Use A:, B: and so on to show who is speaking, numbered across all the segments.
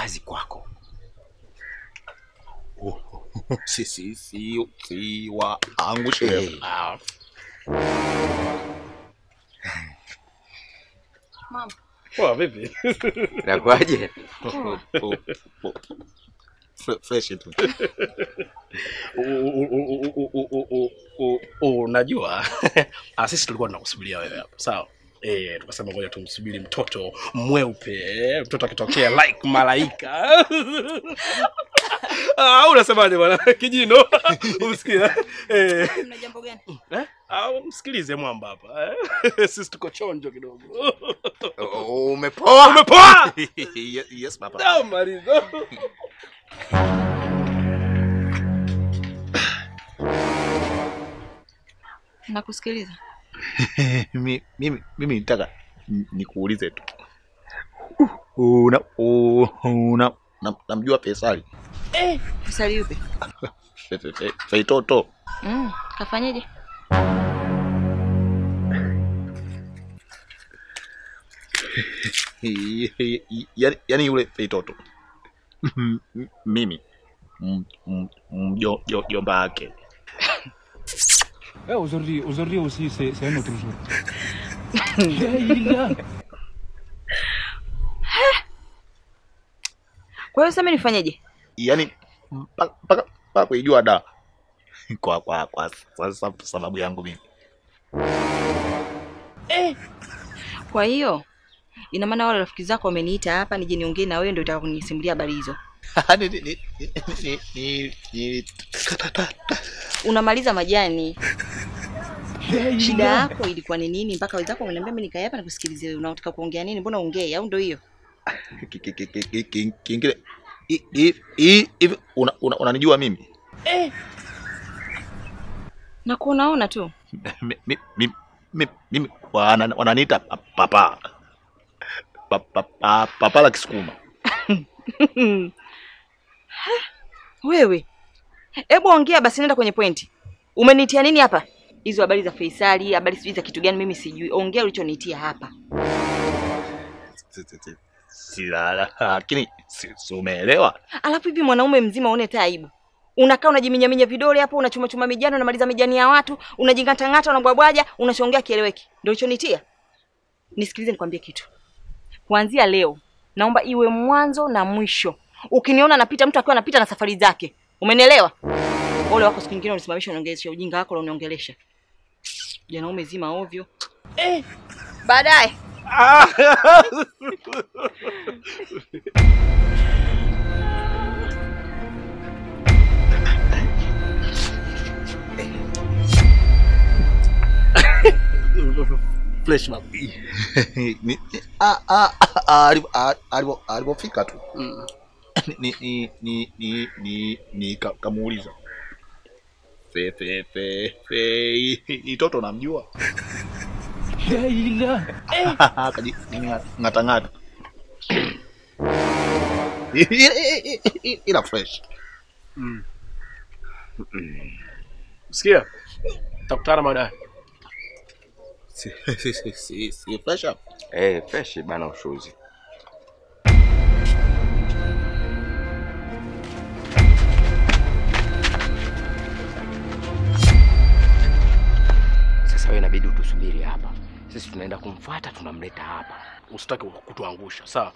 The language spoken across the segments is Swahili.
A: kazi kwako.
B: si si si si wangu shehe.
A: Ah,
C: Mama.
D: Poa vipi?
A: Inakuwaje?
B: Oh, oh, oh. Fre- Fresh tu.
D: U- u- u- u- u- u- u- u- u- Unajua ah, sisi tulikuwa tunakusubiria wewe hapa, sawa? Eh, tukasema ngoja tumsubiri mtoto mweupe, eh, mtoto akitokea like malaika. Ah, unasemaje bwana kijino? Umsikia? Eh,
C: Mna jambo gani?
D: eh? Ah, msikilize mwamba hapa. Eh? Sisi tuko chonjo kidogo.
B: Oh, Umepoa?
D: Umepoa?
B: Ye- Yes papa.
D: Da, maliza.
C: Nakusikiliza.
B: Mi- mimi mimi nitaka ni- nikuulize tu. Una una na- namjua Faisali.
C: Fisali yupi?
B: Fe- fe- fe- Feitoto.
C: Mm, kafanyeje?
B: Yaani yaani yule Feitoto. M- m- Mimi m- m- mjo- jo- jomba wake.
E: Eh, aujourd'hui, aujourd'hui aussi, c'est c'est un autre jour. Eh, il est là.
C: Kwa hiyo sasa nifanyeje?
B: Yaani mpaka mpaka mpaka kuijua da. Kwa kwa kwa sasa sababu yangu mimi.
C: Kwa hiyo ina maana wale rafiki zako wameniita hapa nije niongee na wewe ndio utaka kunisimulia habari hizo.
B: Ni- ni- ni- ni- ni- ni-
C: Unamaliza majani.
E: Eh, il est
C: Shida
E: là.
C: yako ilikuwa ni nini mpaka wenzako wameniambia mimi nikae hapa na kusikilize wewe. Unataka kuongea nini? Mbona ongee au ndio hiyo?
B: ki- ki- ki- ki- ki- ki- kingine hi- hi- hi- hivi una- una- unanijua mimi
C: Na kuonaona tu.
B: Mi- mi- mi- mi- mimi wana- wananiita pa- papa Pa- pa- pa- papa la kisukuma
C: Wewe. Hebu ongea basi nenda kwenye pointi. Umenitia nini hapa? Hizo habari za Faisali, habari sijui za kitu gani mimi sijui. Ongea ulichonitia hapa.
B: Si- si- si- si- la- lakini si- si umeelewa
C: Alafu hivi mwanaume mzima uone hata aibu. Unakaa unajiminyaminya vidole hapo, unachuma chuma mijani, unamaliza mijani ya watu, unajing'atang'ata, unabwabwaja, unachongea kieleweki. Ndio ulichonitia? Nisikilize nikwambie kitu. Kuanzia leo naomba iwe mwanzo na mwisho. Ukiniona napita mtu akiwa anapita na safari zake. Umenielewa? Ole wako siku nyingine unisimamisha uniongelesha ujinga wako uniongelesha. Janaume zima ovyo. Eh, baadaye.
D: Flesh map.
B: Ni- ni- ah, ah, ah, alivo- ah, alivo- alivyofika tu
D: Mm.
B: ni ni ni ni ni ni ka- kamuuliza fe fe fe fe itoto namjua
E: Eh, il est là.
B: kaji ngata ngata ila fresh
D: Sikia. Tutakutana baadaye.
B: si si si si, si fresh up
A: Eh, fresh bana ushuzi. Sasa wewe inabidi utusubiri hapa. Sisi tunaenda kumfuata tunamleta hapa.
D: Usitaki kutuangusha, sawa?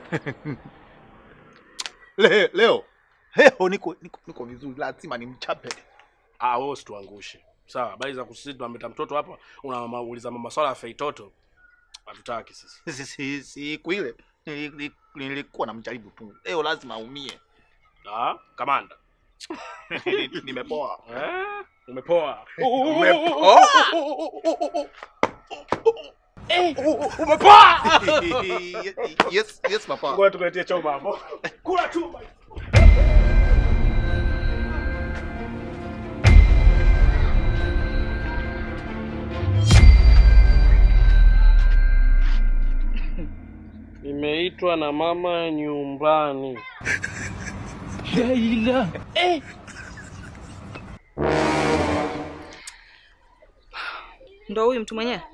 B: Le, leo leo niko niko, niko vizuri lazima nimchape
D: Ah, wewe usituangushe. Sawa, habari za kusisi tunamleta mtoto hapa, unauliza maswala ya feitoto. Hatutaki sisi.
B: si si siku ile nili- nili- nilikuwa namjaribu tu leo lazima aumie
D: Ah, kamanda.
B: Ni- nimepoa
D: Eh? Umepoa.
B: Umepoa?
D: Umepoa.
B: yes yes papa
D: Ngoja tukuletea choma hapo. Kula chuma. Nimeitwa na mama nyumbani.
E: Eh, il est là.
C: Ndo huyu mtu mwenyewe?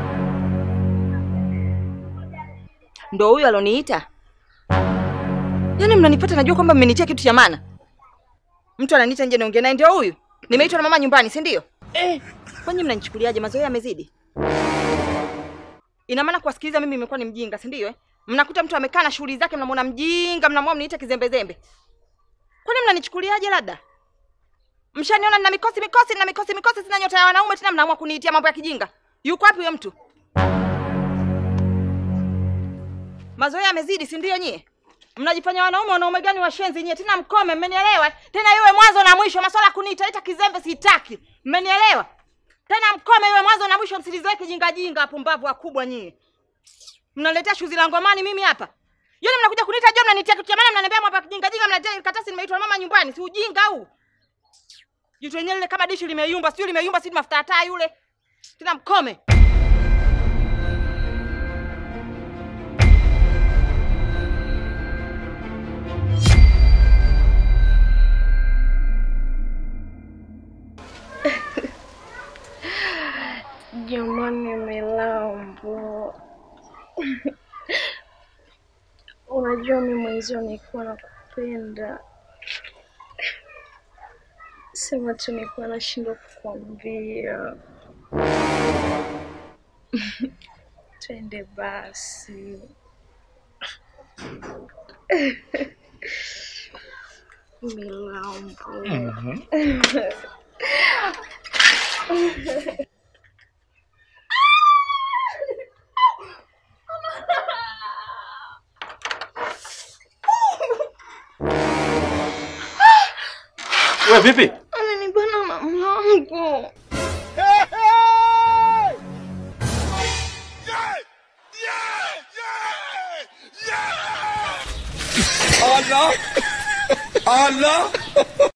C: Ndo huyu aloniita? Yaani mnanifuata najua kwamba mmenitia kitu cha maana. Mtu ananiita nje niongee naye ndio huyu. Nimeitwa na mama nyumbani, si ndio? Eh, kwani mnanichukuliaje? Mazoea yamezidi. Ina maana kuwasikiliza mimi imekuwa ni mjinga, si ndio? Eh? Mnakuta mtu amekaa na shughuli zake, mnamwona mjinga, mnamwona mniite kizembezembe. Kwani mnanichukuliaje labda? Mshaniona nina mikosi mikosi, nina mikosi mikosi, sina nyota ya wanaume tena, mnaamua kuniitia mambo ya kijinga. Yuko wapi huyo mtu? Mazoea yamezidi, si ndio nyie? Mnajifanya wanaume, wanaume gani washenzi nyie? Tena mkome, mmenielewa? Tena iwe mwanzo na mwisho, masuala ya kuniita ita kizembe sitaki. Mmenielewa? Tena mkome, iwe mwanzo na mwisho, msilizoe kijinga jinga, pumbavu wakubwa nyie. Mnaletea shuzi la ngomani mimi hapa. Yaani mnakuja kuniita jua mnanitia kitu cha maana mnaniambia mambo ya kijinga jinga mnaletea karatasi nimeitwa na mama nyumbani. Si ujinga huu. Jitu lenyewe lile kama dishi limeyumba, sio limeyumba, si mafuta ya taa yule. Tena mkome.
F: Jamani, Milambo, unajua mi mwenzio nilikuwa nakupenda, sema tu nilikuwa nashindwa kukwambia. Twende basi. Milambo.
D: Wewe vipi?
F: Amenibana na mlango.
G: Allah! Allah!